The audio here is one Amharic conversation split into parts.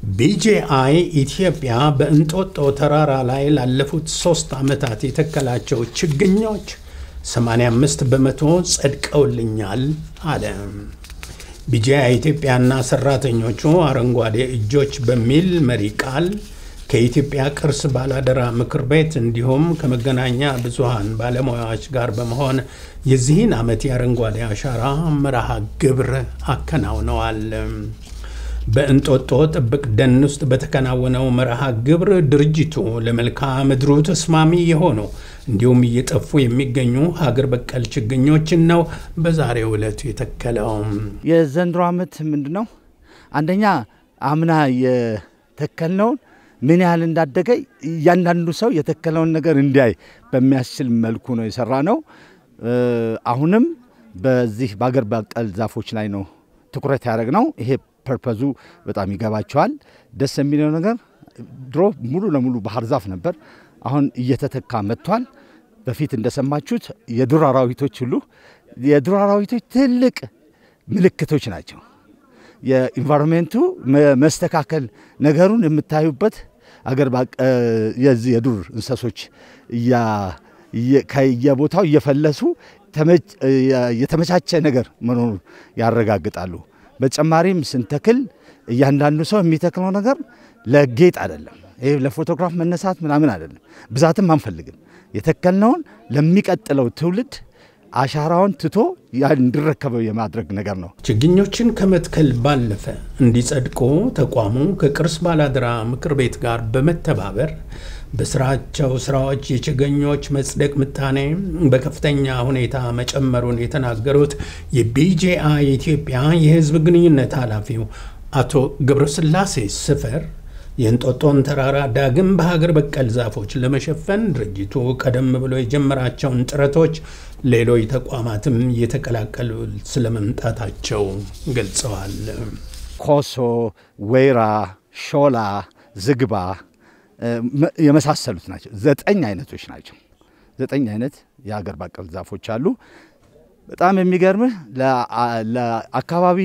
ቢጂአይ ኢትዮጵያ በእንጦጦ ተራራ ላይ ላለፉት ሶስት ዓመታት የተከላቸው ችግኞች 85 በመቶ ጸድቀውልኛል አለ። ቢጂአይ ኢትዮጵያና ሰራተኞቹ አረንጓዴ እጆች በሚል መሪ ቃል ከኢትዮጵያ ቅርስ ባላደራ ምክር ቤት እንዲሁም ከመገናኛ ብዙሃን ባለሙያዎች ጋር በመሆን የዚህን ዓመት የአረንጓዴ አሻራ መርሃ ግብር አከናውነዋል። በእንጦጦ ጥብቅ ደን ውስጥ በተከናወነው መርሃ ግብር ድርጅቱ ለመልክዓ ምድሩ ተስማሚ የሆኑ እንዲሁም እየጠፉ የሚገኙ ሀገር በቀል ችግኞችን ነው በዛሬው ዕለት የተከለው። የዘንድሮ ዓመት ምንድን ነው? አንደኛ አምና የተከልነውን ምን ያህል እንዳደገ እያንዳንዱ ሰው የተከለውን ነገር እንዲያይ በሚያስችል መልኩ ነው የሰራ ነው። አሁንም በዚህ በአገር በቀል ዛፎች ላይ ነው ትኩረት ያደረግ ነው። ይሄ ፐርፐዙ በጣም ይገባቸዋል። ደስ የሚለው ነገር ድሮ ሙሉ ለሙሉ ባህር ዛፍ ነበር። አሁን እየተተካ መጥቷል። በፊት እንደሰማችሁት የዱር አራዊቶች ሁሉ የዱር አራዊቶች ትልቅ ምልክቶች ናቸው። የኢንቫይሮንሜንቱ መስተካከል ነገሩን የምታዩበት አገር የዚህ የዱር እንስሶች ከየቦታው እየፈለሱ የተመቻቸ ነገር መኖሩን ያረጋግጣሉ። በተጨማሪም ስንተክል እያንዳንዱ ሰው የሚተክለው ነገር ለጌጥ አይደለም። ይህ ለፎቶግራፍ መነሳት ምናምን አይደለም። ብዛትም አንፈልግም። የተከልነውን ለሚቀጥለው ትውልድ አሻራውን ትቶ እንዲረከበው የማድረግ ነገር ነው። ችግኞችን ከመትከል ባለፈ እንዲጸድቁ ተቋሙ ከቅርስ ባላደራ ምክር ቤት ጋር በመተባበር በስራቸው ስራዎች የችግኞች መጽደቅ ምጣኔ በከፍተኛ ሁኔታ መጨመሩን የተናገሩት የቢጂአይ ኢትዮጵያ የሕዝብ ግንኙነት ኃላፊው አቶ ገብረስላሴ ስፈር የእንጦጦን ተራራ ዳግም በሀገር በቀል ዛፎች ለመሸፈን ድርጅቱ ቀደም ብሎ የጀመራቸውን ጥረቶች ሌሎች ተቋማትም እየተቀላቀሉ ስለመምጣታቸው ገልጸዋል። ኮሶ፣ ወይራ፣ ሾላ፣ ዝግባ የመሳሰሉት ናቸው። ዘጠኝ አይነቶች ናቸው። ዘጠኝ አይነት የሀገር በቀል ዛፎች አሉ። በጣም የሚገርምህ ለአካባቢ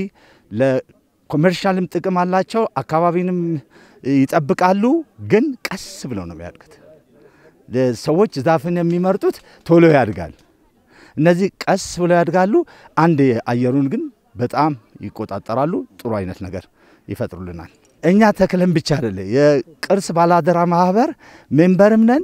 ለኮሜርሻልም ጥቅም አላቸው። አካባቢንም ይጠብቃሉ። ግን ቀስ ብለው ነው የሚያድጉት። ሰዎች ዛፍን የሚመርጡት ቶሎ ያድጋል። እነዚህ ቀስ ብለው ያድጋሉ። አንድ አየሩን ግን በጣም ይቆጣጠራሉ። ጥሩ አይነት ነገር ይፈጥሩልናል። እኛ ተክለን ብቻ አይደለ የቅርስ ባላደራ ማህበር ሜምበርም ነን።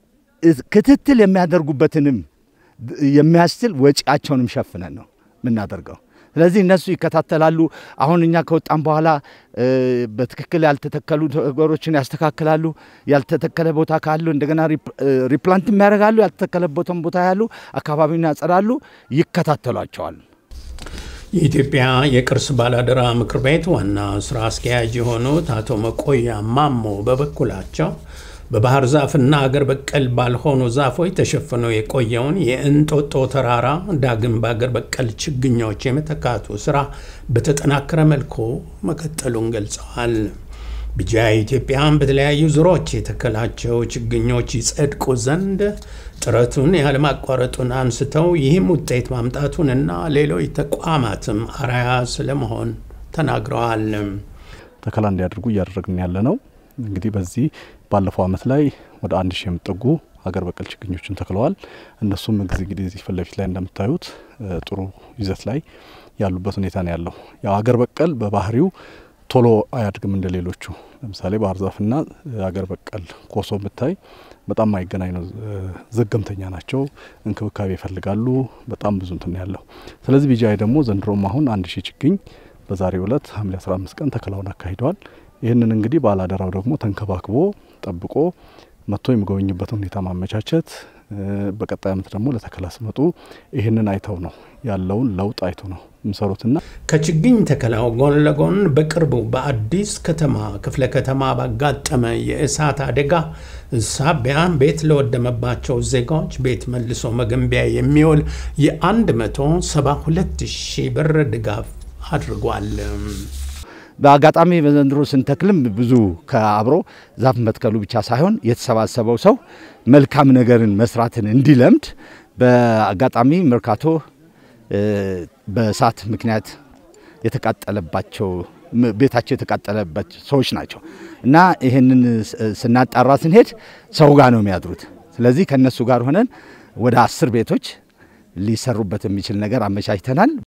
ክትትል የሚያደርጉበትንም የሚያስችል ወጪያቸውንም ሸፍነን ነው የምናደርገው። ስለዚህ እነሱ ይከታተላሉ። አሁን እኛ ከወጣም በኋላ በትክክል ያልተተከሉ ነገሮችን ያስተካክላሉ። ያልተተከለ ቦታ ካሉ እንደገና ሪፕላንት የሚያደርጋሉ። ያልተተከለበትን ቦታ ያሉ አካባቢውን ያጸዳሉ፣ ይከታተሏቸዋል። የኢትዮጵያ የቅርስ ባላደራ ምክር ቤት ዋና ስራ አስኪያጅ የሆኑት አቶ መቆያ ማሞ በበኩላቸው በባህር ዛፍና አገር በቀል ባልሆኑ ዛፎች ተሸፍኖ የቆየውን የእንጦጦ ተራራ ዳግም በአገር በቀል ችግኞች የመተካቱ ስራ በተጠናከረ መልኩ መቀጠሉን ገልጸዋል። ቢጂአይ ኢትዮጵያን በተለያዩ ዙሮች የተከላቸው ችግኞች ይጸድቁ ዘንድ ጥረቱን ያለማቋረጡን አንስተው ይህም ውጤት ማምጣቱንና ሌሎች ተቋማትም አርአያ ስለመሆን ተናግረዋል። ተከላ እንዲያደርጉ እያደረግን ያለ ነው። እንግዲህ በዚህ ባለፈው ዓመት ላይ ወደ አንድ ሺህ የሚጠጉ ሀገር በቀል ችግኞችን ተክለዋል። እነሱም ጊዜ እንግዲህ እዚህ ፊት ለፊት ላይ እንደምታዩት ጥሩ ይዘት ላይ ያሉበት ሁኔታ ነው ያለው። ያው ሀገር በቀል በባህሪው ቶሎ አያድግም እንደ ሌሎቹ። ለምሳሌ ባህር ዛፍና ሀገር በቀል ኮሶ ብታይ በጣም ማይገናኝ ነው። ዘገምተኛ ናቸው፣ እንክብካቤ ይፈልጋሉ። በጣም ብዙ እንትን ያለው። ስለዚህ ቢጂአይ ደግሞ ዘንድሮም አሁን አንድ ሺህ ችግኝ በዛሬው ዕለት ሐምሌ 15 ቀን ተከላውን አካሂደዋል። ይህንን እንግዲህ ባላደራው ደግሞ ተንከባክቦ ጠብቆ መጥቶ የሚጎበኙበትን ሁኔታ ማመቻቸት፣ በቀጣይ ዓመት ደግሞ ለተከላ ሲመጡ ይህንን አይተው ነው ያለውን ለውጥ አይተው ነው የሚሰሩትና ከችግኝ ተከላው ጎን ለጎን በቅርቡ በአዲስ ከተማ ክፍለ ከተማ ባጋጠመ የእሳት አደጋ ሳቢያ ቤት ለወደመባቸው ዜጋዎች ቤት መልሶ መገንቢያ የሚውል የ172 ሺህ ብር ድጋፍ አድርጓል። በአጋጣሚ በዘንድሮ ስንተክልም ብዙ ከአብሮ ዛፍ መትከሉ ብቻ ሳይሆን የተሰባሰበው ሰው መልካም ነገርን መስራትን እንዲለምድ በአጋጣሚ መርካቶ በእሳት ምክንያት የተቃጠለባቸው ቤታቸው የተቃጠለበት ሰዎች ናቸው እና ይህንን ስናጣራ ስንሄድ ሰው ጋር ነው የሚያድሩት። ስለዚህ ከእነሱ ጋር ሆነን ወደ አስር ቤቶች ሊሰሩበት የሚችል ነገር አመቻችተናል።